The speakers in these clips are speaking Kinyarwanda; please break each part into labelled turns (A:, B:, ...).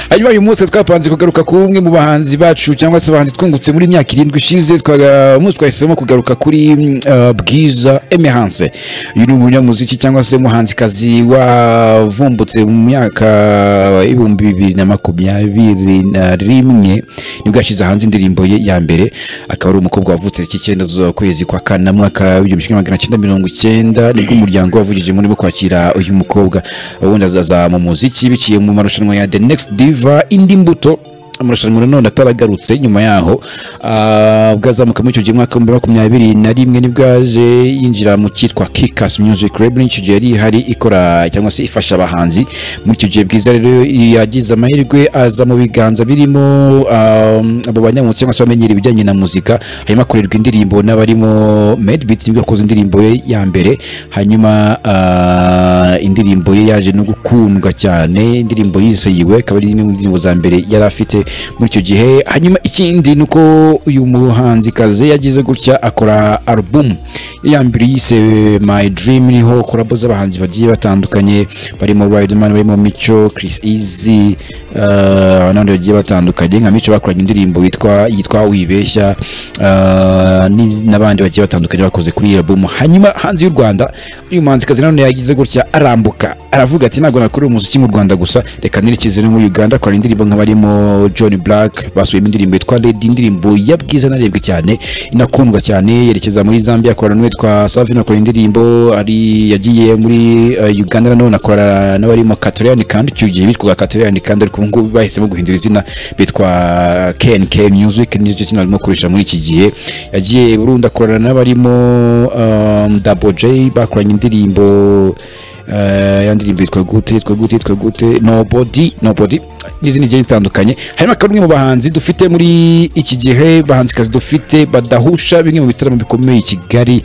A: hanyuma uyu munsi twapanze kugaruka ku umwe mu bahanzi bacu cyangwa se abahanzi twungutse muri myaka irindwi ishize twaga- umunsi twahisemo kugaruka kuri uh, bwiza emehanse uyu ni umunyamuziki cyangwa se umuhanzikazi wavumbutse mu myaka ibihumbi bibiri na makumyabiri na rimwe nibwo yashyize hanze indirimbo ye ya mbere akaba ari umukobwa wavutse iki cyenda z'ukwezi kwa kane mwaka w'igihumbi kimwe magana cyenda mirongo icyenda nibwo umuryango wavugije muri bo kwakira uyu mukobwa ubundi azaza mu muziki biciye mu marushanwa ya the next diva indi mbuto amarushanwa nanone ataragarutse nyuma yaho ah, ubwo azamuka muri icyo gihe umwaka w'ibihumbi makumyabiri na rimwe nibwo yaje yinjira mu cyitwa kikas music label icyo gihe yari ihari ikora cyangwa se ifasha abahanzi muri icyo gihe bwiza rero yagize amahirwe aza mu biganza birimo ah, abo banyamu cyangwa se bamenyera ibijyanye na muzika hanyuma akorerwa indirimbo n'abarimo medbit nibwo yakoze indirimbo ye ya mbere hanyuma ah, indirimbo ye yaje no gukundwa cyane indirimbo yiseyiwe akaba ari imwe mu ndirimbo za mbere yari afite muri icyo gihe hanyuma ikindi ni uko uyu muhanzikazi yagize gutya akora alubumu ya mbere yise my dream niho korabo z'abahanzi bagiye batandukanye barimo Riderman barimo Mico Chris Easy eh, n'abandi bagiye batandukanye nka Mico bakoranye indirimbo yitwa yitwa wibeshya eh, ni- n'abandi bagiye batandukanye bakoze kuri iyi album hanyuma hanze y'u Rwanda uyu muhanzikazi nanone yagize gutya arambuka aravuga ati ntabwo nakora umuziki mu Rwanda gusa reka nerekeze no muri Uganda akora indirimbo nk'abarimo John Black basubiyemo indirimbo yitwa Lady indirimbo ya bwiza narebwe cyane inakundwa cyane yerekeza muri Zambia akorana n'uwitwa Savino akora indirimbo ari yagiye muri eh, Uganda nanone akorana n'abarimo Catrian kandi icyo gihe bitwaga Catrian kandi ariko ubu ngubu bahisemo guhindura izina bitwa KNK Music n'icyo kino barimo kurisha muri iki gihe yagiye Burundi akorana n'abarimo um, Double J bakoranye indirimbo eh, ya ndirimbo yitwa gute yitwa gute yitwa gute nobody nobody n'izindi zigiye zitandukanye hanyuma akaba ari umwe mu bahanzi dufite muri iki gihe bahanzikazi dufite badahusha bimwe mu bitaramo bikomeye i Kigali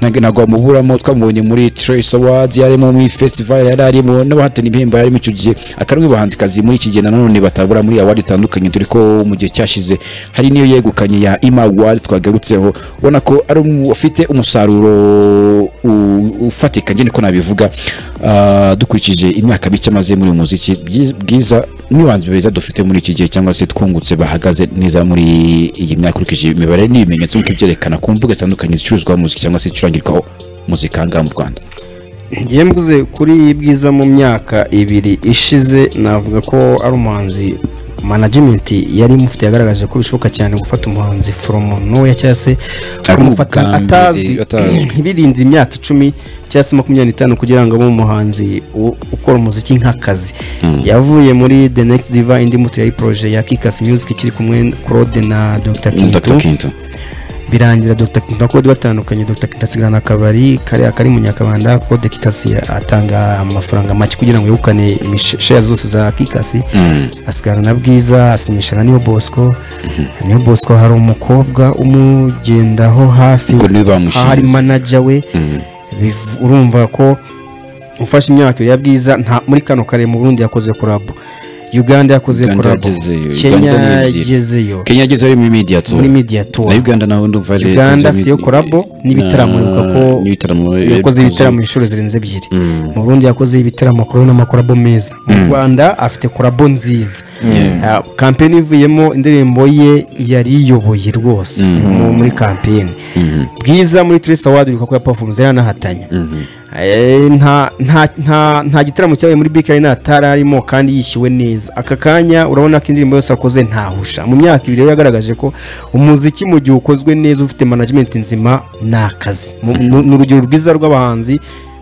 A: ntabwo ntabwo wamuburamo twamubonye muri Trace Awards yarimo muri festival yari arimo n'abahatana ibihembo yarimo icyo gihe akaba ari umwe mu bahanzikazi muri iki gihe nanone batabura muri award zitandukanye dore ko mu gihe cyashize hari n'iyo yegukanye ya Ima Award twagarutseho ubona ko ari umu- ufite umusaruro u- ufatika njye niko nabivuga Ah, dukurikije imyaka mike amaze muri uyu muziki Byiz- bwiza n'ibanzi beza dufite muri iki gihe cyangwa se twungutse bahagaze neza muri iyi myaka ukurikije imibare n'ibimenyetso nk'uko byerekana ku mbuga zitandukanye zicuruzwaho muziki cyangwa se zicurangirwaho muzika aha ngaha mu rwanda
B: ngiye mvuze kuri iyi bwiza mu myaka ibiri ishize navuga ko ari umuhanzi management yari imufite yagaragaje ko bishoboka cyane gufata umuhanzi from nowhere cyangwa se kumufata
A: ubwa mbere
B: atazwi
A: atazwi.
B: ntibirinde imyaka icumi cyangwa se makumyabiri n'itanu kugira ngo abe umuhanzi u- ukora umuziki nk'akazi yavuye muri the next diva indi mutu ya poroje ya kikas music ikiri kumwe na claude na dr
A: dr
B: kintu
A: kinto
B: birangira Dr Kintu kode batandukanye Dr Kintu asigara na kabari kariya kari mu nyakabanda kode kikasi atanga amafaranga make kugira ngo yegukane imisheya zose za kikasi
A: Mm.
B: asigarana na bwiza asinyisha na niyo bosco niyo bosco hari umukobwa umugendaho hafi
A: ngo niwe bamushinze.
B: aho ari manager we biv- urumva ko ufashe imyaka ibiri ya bwiza nta muri kano kare mu Burundi yakoze kurabo Uganda yakoze
A: Uganda
B: kurabo
A: yagezeyo,
B: Kenya
A: Uganda ni ebyiri.
B: yagezeyo
A: kenya ageze ari muri media tour
B: muri media tour
A: na uganda naho ndumva ari-
B: Uganda afite yo
A: Na-
B: collabo n'ibitaramo ibuka ko
A: n'ibitaramo
B: yakoze ibitaramo inshuro zirenze ebyiri mu Burundi yakoze ibitaramo kuri n'amakorabo meza mu Rwanda afite korabo nziza Ah, kampeni ivuyemo indirimbo ye yari iyoboye rwose mu- muri kampeni bwiza muri Trace Award ibuka ko ya performance yaranahatanye Eh, nta nta nta nta gitaramo cyabaye muri bk atari arimo kandi yishyuwe neza aka kanya urabona ko indirimbo yose akoze ntahusha mu myaka ibiri rero yagaragaje ko umuziki mu gihe ukozwe neza ufite management nzima ni akazi Mu- nu- ni urugero rwiza rw'abahanzi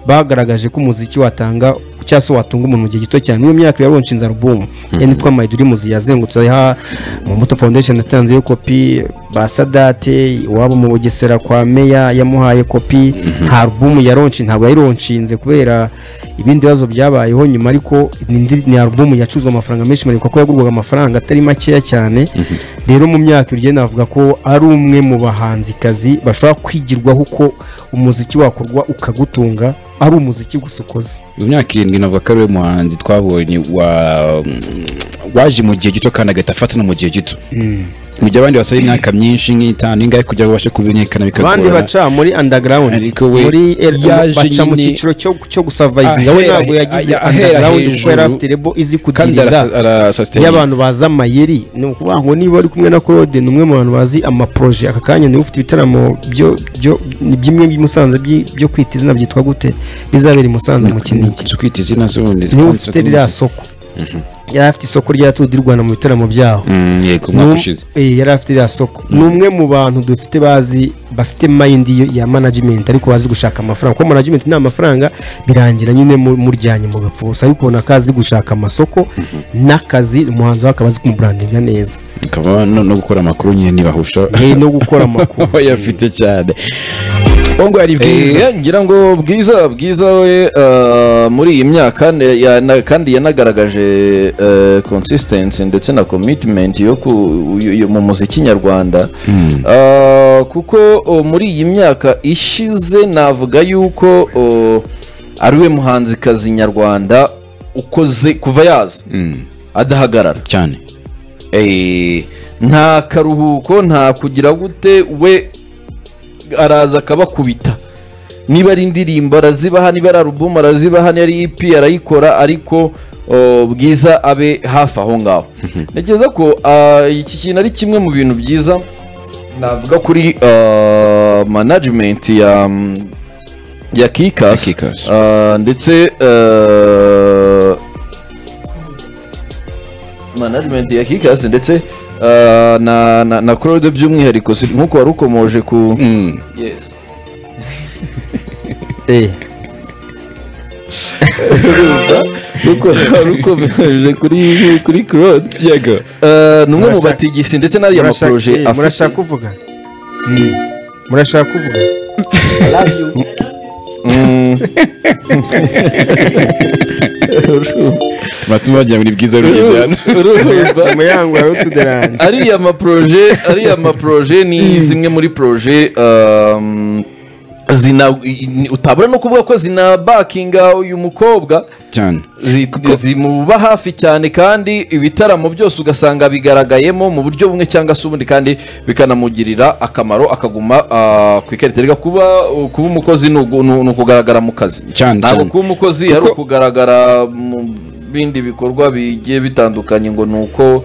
B: bagaragaje ko umuziki watanga cyangwa se watunga umuntu mu gihe gito cyane n'iyo myaka rero nshinze alubumu ya nitwa mayidurimuzi yazengutse aha mu mbuto foundation yatanzeyo kopi ba sadate iwabo mu bugesera kwa meya yamuhaye kopi nta alubumu yaronshi ntabwo yayironshinze kubera ibindi bibazo byabayeho nyuma ariko ni indi- ni alubumu yacuruzwa amafaranga menshi mariko ko yagurwaga amafaranga atari makeya cyane rero mu myaka ibiri rero navuga ko ari umwe mu bahanzikazi bashobora kwigirwaho uko umuziki wakorwa ukagutunga ari umuziki gusa ukoze
A: mu myaka irindwi navuga ko ari we muhanzi twabonye wa waje mu gihe gito kandi agahita afata no mu gihe gito mu gihe abandi basaba imyaka myinshi nk'itanu ingahe kugira ngo babashe kumenyekana
B: abandi
A: bikagorana
B: baca muri underground
A: Ariko we
B: muri el-
A: yaje
B: baca mu
A: nyine-
B: cyiciro cyo cyo gusurvivinga we
A: Ahera-
B: ntabwo yagize
A: ahera
B: underground kuko
A: hejuru.
B: yari afite rebo izi
A: kandi
B: kudirinda iyo
A: arasasitayinga
B: abantu bazi amayeri ni ukuvuga ngo niba uri kumwe na claude ni umwe mu bantu bazi amaporoje aka kanya niba ufite ibitaramo byo- byo- ni byimwe by'i Musanze by'i- byo kwita izina byitwa gute bizabera i Musanze mu kinigi
A: zo kwita izina z'ubundi
B: niba ufite ririya soko yari afite isoko rya Tour du Rwanda mu bitaramo byaho
A: Mm, yego umwaka
B: Ni-
A: ushize
B: eh, yari afite iriya soko ni umwe mu bantu dufite bazi bafite mayindi yo- ya management ariko bazi gushaka amafaranga kuko management nta mafaranga birangira nyine mu- muryanye mu gapfu gusa ariko ubona ko azi gushaka amasoko n'akazi umuhanzi we akaba azi kumurandinga neza
A: akaba no no gukora amakuru nyine ntibahusha
B: Eh, no gukora amakuru
A: bayafite cyane ngo ari bwiza
C: Eh, ngira ngo bwiza bwiza we eh, muri iyi myaka ne- ya- na- kandi yanagaragaje eh, consistency ndetse na commitment yo ku- yo- yo mu muziki nyarwanda Eh, kuko oh, muri iyi myaka ishize navuga yuko oh, ari we muhanzikazi nyarwanda ukoze kuva yaza
A: Mm,
C: adahagarara
A: cyane
C: Eh, nta karuhuko nta kugira gute we araza akabakubita niba ari indirimbo arazibaha niba ari alubumu arazibaha niba ari EP arayikora ariko oh, bwiza abe hafi aho ngaho ntekereza ko ah, iki kintu ari kimwe mu bintu byiza navuga kuri ah, management ya mm, ya Kikas
A: Ya Kikas.
C: Ah, ndetse ah, management ya Kikas ndetse ah, na na, na Claude by'umwihariko si- nk'uko wari ukomoje ku
A: Mm.
C: yes
B: Eh,
C: nuko wari ukomeje kuri kuri Claude
A: yego
C: Eh, ni umwe mu
B: Murashaka-
C: batigisi ndetse n'ariya
B: murashaka-
C: maporoje
B: eh, murashaka kuvuga Mm. murashaka kuvuga
C: Mm.
A: batuma bagira ngo ni bwiza rugeze hano
C: urumva
B: mu yango hari utuderani
C: ariya maporoje ariya maporoje ni zimwe muri poroje um, zina ni- utabura no kuvuga ko zina bakinga uyu mukobwa
A: cyane
C: zi- zimuba hafi cyane kandi ibitaramo byose ugasanga bigaragayemo mu buryo bumwe cyangwa se ubundi kandi bikanamugirira akamaro akaguma ah, ku ikarita rega kuba kuba umukozi ni ugu- ni ni ukugaragara mu kazi
A: Cyane,
C: ntabwo
A: cyane.
C: kuba umukozi ari
A: Kuko-
C: ukugaragara mu bindi bikorwa bigiye bitandukanye ngo ni uko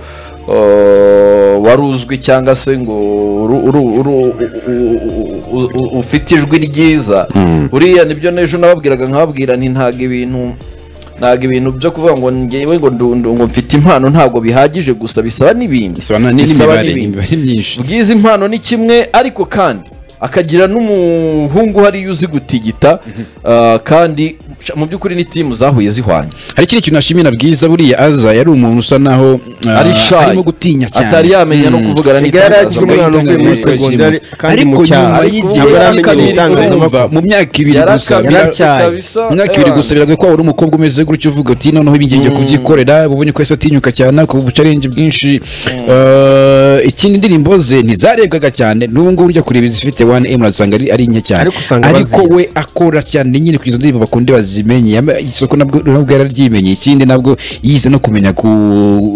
C: ah, wari uzwi cyangwa se ngo uru- uru- uru- u- u- u- u- ufite ijwi ryiza buriya nibyo n'ejo nababwiraga nkababwira nti ntabwo ibintu ntabwo ibintu byo kuvuga ngo ngewe ngo ndundu ngo mfite impano ntabwo bihagije gusa bisaba n'ibindi
A: bisobanura n'indi mibare imibare myinshi
C: bwiza impano ni kimwe ariko kandi akagira n'umuhungu hariya uzi gutigita ah, kandi mu by'ukuri ni timu zahuye zihwanye
A: hari ikindi kintu ashimira bwiza buriya aza yari umuntu usa naho ah,
C: ari shy
A: arimo gutinya cyane
C: atari yamenya no kuvugana
B: Igare
C: n'itangazamakuru.
B: ry'umwana uvuye muri
A: Itangazamakuru
B: segonderi kandi mu
A: ariko
B: cyaro.
A: nyuma
C: Ariko
A: y'igihe
C: ubu
A: gito
C: yaramenye
A: kumva
B: itangazamakuru.
A: mu myaka ibiri gusa
C: Yarakabya
B: yaratyaye.
C: kabisa,
A: mu myaka ibiri
C: eh,
A: gusa biragoye ko waba uri umukobwa umeze gutyo uvuga uti noneho ibi ngiye kubyikorera ubonye ko yahise atinyuka cyane akuba ubucaringi bwinshi Eh, ikindi indirimbo ze ntizarebwaga cyane n'ubu ngubu ujya kureba izifite wane emu urasanga ari ari nke cyane
B: Ariko usanga
A: ariko
B: bazizi.
A: we akora cyane nyine kuri izo ndirimbo bakundi bazimenye Yama- isoko nabwo nabwo yararyimenye ikindi nabwo yize no kumenya ku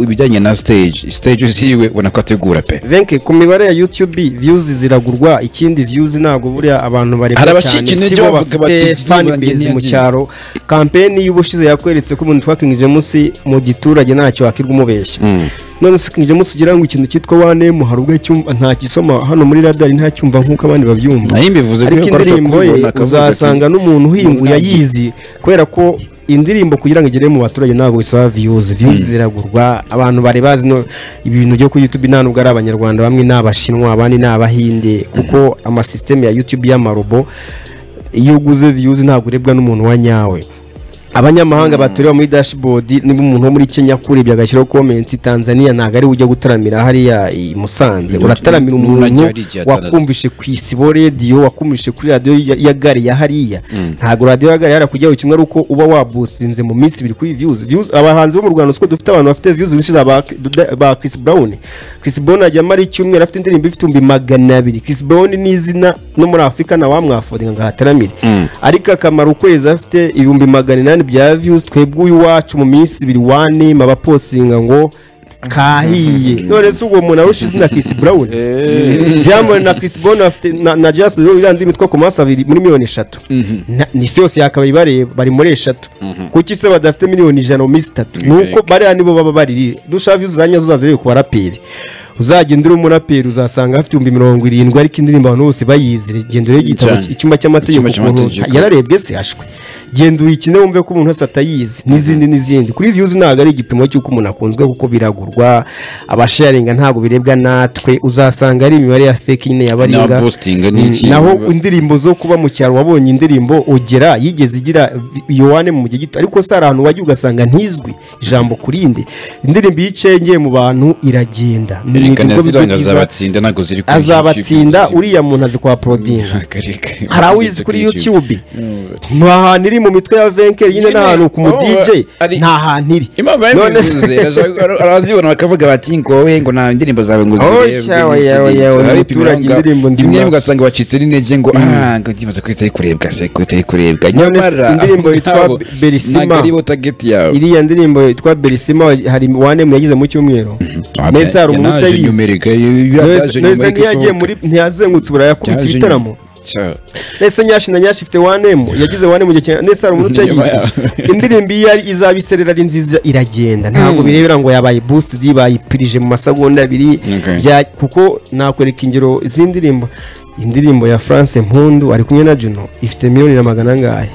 A: ibijyanye na stage stage ziwe ubona ko ategura pe
B: venke ku mibare ya youtube views ziragurwa ikindi views ntabwo buriya abantu
A: Hari
B: bareba cyane
A: abacika intege
B: sibo
A: bavuga bati,
B: bafite
A: "Zidane
B: fanbase mu
A: yagiye."
B: cyaro kampeni y'ubushize yakweretse ko umuntu twa King James mu giturage ntacyo wakirwa umubeshya none se King James ugira ngo ikintu cyitwa wane mu hari ubwo cyumva ntagisoma hano muri radari ntacyumva nk'uko abandi babyumva
A: nayo mbivuze
B: ariko
A: ko arusha
B: indirimbo ye
A: kubibona akavuga ati,
B: uzasanga n'umuntu uhinguye
A: Ntabwo-
B: ayizi kubera ko indirimbo kugira ngo igere mu baturage ntabwo bisaba viyuzi viyuzi ziragurwa abantu bari bazi no- ibintu byo kuri yutube nta nubwo ari abanyarwanda bamwe ni abashinwa abandi ni abahinde kuko amasisiteme ya yutube y'amarobo iyo uguze viyuzi ntabwo urebwa n'umuntu wa nyawe abanyamahanga batorera muri dashboard niba umuntu wo muri kenya akurebye agashyiraho komenti tanzania ntabwo ari we ujya gutaramira hariya i musanze
A: Ni-
B: urataramira
A: ni- ni
B: umuntu
A: unajya hariya Tanzania.
B: wakumva wakumvishe ku isibo radiyo wakumvishe kuri radiyo ya- ya gare ya hariya ntabwo radiyo ya gare yari kujyaho kimwe ari uko uba wabusinze mu minsi ibiri kuri viyuzi viyuzi abahanzi bo mu rwanda siko dufite abantu bafite viyuzi bishize ba, ba Chris Brown Chris Brown ajya amara icyumweru afite indirimbo ifite ibihumbi magana abiri Chris Brown ni izina no muri Afurika nta wamwafodinga ngo ahataramire ariko akamara ukwezi afite ibihumbi magana inani bya viyuzi twebwe uyu iwacu mu minsi ibiri wanema abaposinga ngo kahiye none se uwo muntu arusha izina Chris Brown Diamond na Chris Brown bafite na, na Just Derulo irandi imitwe ku maso abiri muri miliyoni eshatu Na- ni isi yose yakabaye bareba bari muri eshatu kuki se badafite miliyoni ijana mu minsi itatu nuko bariya nibo baba bariri dushavu uzanya uzaza rero ku baraperi uzagenda uri umuraperi uzasanga afite ibihumbi mirongo irindwi ariko indirimbo abantu bose bayizire genda urebe igitabo
A: Cyane.
B: icyumba cy'amategeko
A: Icyumba
B: ukuntu
A: cy'amategeko.
B: yararebwe se ashwe genda uyikine wumve ko umuntu wese atayizi n'izindi n'izindi kuri views ntabwo ari igipimo cy'uko umuntu akunzwe kuko biragurwa abasharinga ntabwo birebwa natwe uzasanga ari imibare ya fake nyine yabaringa
A: Na posting n'iki.
B: naho indirimbo zo kuba mu cyaro wabonye indirimbo ugera yigeze igira vi- yohane mu gihe gito ariko si ahantu wajya ugasanga ntizwi ijambo kurinde indirimbo iyo icengeye mu bantu iragenda Ni
A: erekana
B: ibigo
A: ziranga
B: byiza.
A: azabatsinda ntabwo ziri kuri
B: azabatsinda uriya muntu azi kwa porodinga hari awizi kuri YouTube ni ahantu iri mu mitwe ya venkeri nyine
A: Nyine,
B: n'ahantu ku mu
A: aho
B: DJ
A: ari-
B: nta hantu iri
A: imana
B: None se-
A: yabivuze arazibona bakavuga bati ngo wowe ngo nta ndirimbo zawe ngo
B: Oh,
A: zirebwe
B: sha,
A: n'iki
B: oya, oya,
A: n'iki." Ariko
B: oya, umuturage
A: impamvu-
B: indirimbo nzima.
A: rimwe ugasanga wacitse n'intege ngo ah ngo ndibaza ko zitari kurebwa se ko zitari kurebwa
B: None se
A: Nyamara,
B: indirimbo
A: abo
B: yitwa
A: ngabo,
B: Belisima.
A: ntabwo ari bo target yawe
B: iriya ndirimbo yitwa berisima hari wanemu yagize mu cyumweru mbese hari umuntu
A: Yanaje
B: utayizi
A: nyumereka, ibi
B: Mbese-
A: byaje
B: mbese
A: nyumereka
B: ntiyagiye
A: isohoka.
B: muri ntiyazengutse uburaya kubita
A: Byaje
B: ibitaramo
A: nyuma. Cya-
B: ndetse nyashina nyashi ifite wanemu yagize wanemu gihe cyane ndetse hari umuntu
A: Inyuma
B: utayizi indirimbo iyo ari- izaba iserera ari nziza iragenda ntabwo birebera ngo yabaye boosidi bayipirije mu masegonda abiri
A: Okay.
B: bya- kuko nakwereka ingero z'indirimbo indirimbo ya france mpundu ari kumwe na juno ifite miliyoni na magana angahe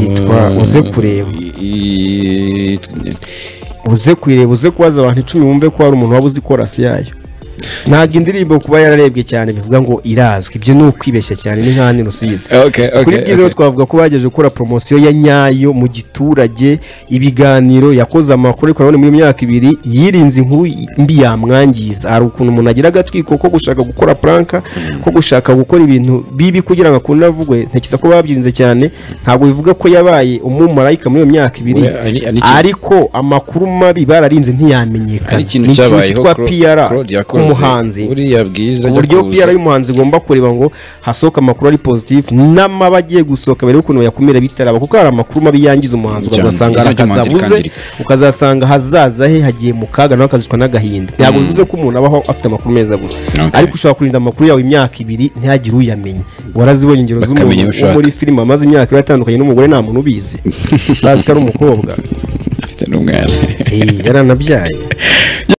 B: yitwa uze kureba
A: I- i-
B: uze kuyireba uze kubaza abantu icumi wumve ko hari umuntu waba uzi korasi yayo ntabwo indirimbo kuba yararebwe cyane bivuga ngo irazwi ibyo ni ukwibeshya cyane ni nk'ahandi rusizi
A: Okay, okay,
B: kuri bwiza
A: okay.
B: rero twavuga ko bagejeje gukora poromosiyo ya nyayo mu giturage ibiganiro yakoze amakuru ariko nanone mu myaka ibiri yirinze inkuru mbi yamwangiza hari ukuntu umuntu agira agatwiko ko gushaka gukora puranka ko gushaka gukora ibintu bibi kugira ngo akunde avugwe ntekereza ko babyirinze cyane ntabwo bivuga ko yabaye umumarayika muri iyo myaka ibiri
A: Oya, ari- ari ikintu-
B: ariko amakuru mabi bararinze ntiyamenyekana
A: hari ikintu
B: Ni ikintu
A: cyabayeho
B: cyitwa
A: Cla-
B: PR
A: Claude yakoze.
B: umuhanzi
A: buriya bwiza ajya
B: uburyo
A: kuza.
B: PR y'umuhanzi igomba kureba ngo hasohoka amakuru ari positive n'amabagiye gusohoka mbere y'ukuntu yakumira bitaraba kuko hari amakuru mabi yangiza umuhanzi
A: Cyane,
B: ukazasanga
A: izina ry'umuhanzi
B: arakazabuze
A: rikangirika.
B: ukazasanga hazaza he hagiye mu kaga nawe akazicwa n'agahinda ntabwo bivuze ko umuntu abaho afite amakuru meza gusa
A: Okay.
B: ariko ushobora kurinda amakuru yawe imyaka ibiri ntihagire uyamenya warazibonye ingero
A: Bakamenya
B: z'umuntu
A: iyo
B: wo
A: ushaka.
B: muri filime amaze imyaka ibiri atandukanye n'umugore nta muntu ubizi bazi ko ari umukobwa
A: afite n'umwana
B: Eh, yaranabyaye